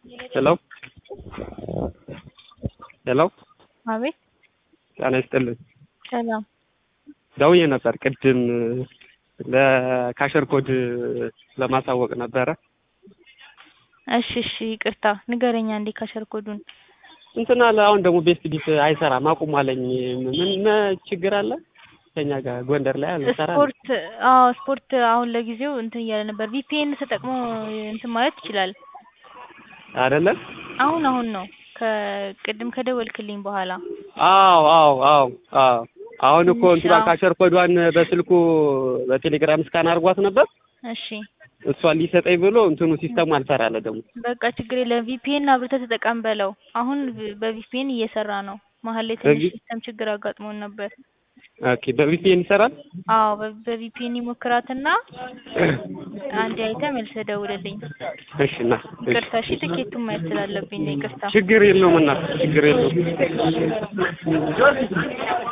ሄሎ ሄሎ አቤት ጤና ይስጥልኝ። ሰላም ደውዬ ነበር ቅድም ለካሸር ኮድ ለማሳወቅ ነበረ። እሺ እሺ ይቅርታ ንገረኛ እንዴ ካሸር ኮዱን እንትን አለ አሁን ደግሞ ቤስት ቢት አይሰራም አቁም አለኝ። ምን ምን ችግር አለ? ከኛ ጋር ጎንደር ላይ አለ ሰራ ስፖርት አዎ ስፖርት አሁን ለጊዜው እንትን እያለ ነበር ቪፒኤን ተጠቅሞ እንትን ማለት ይችላል አይደለም? አሁን አሁን ነው ከቅድም ከደወልክልኝ በኋላ አዎ አዎ አዎ አዎ አሁን እኮ ትንሽ እንትና አዎ። ካሸር ኮዷን በስልኩ በቴሌግራም ስካን አድርጓት ነበር። እሺ እሷን ሊሰጠኝ ብሎ እንትኑ ሲስተሙ አልሰራለ ደግሞ በቃ ችግር የለም ቪፒኤን አብርተህ ተጠቀም በለው አሁን በቪፒኤን እየሰራ ነው መሀል ላይ ትንሽ በቪ- ሲስተም ችግር አጋጥሞን ነበር ኦኬ በቪፒኤን ይሰራል። አዎ በ- በቪፒኤን ይሞክራትና አንድ አይተህ መልሰህ ደውልልኝ እሺ እና እሺ ይቅርታ እሺ ትኬቱን ማየት ስላለብኝ ነው ይቅርታ ችግር የለውም እና ችግር የለውም።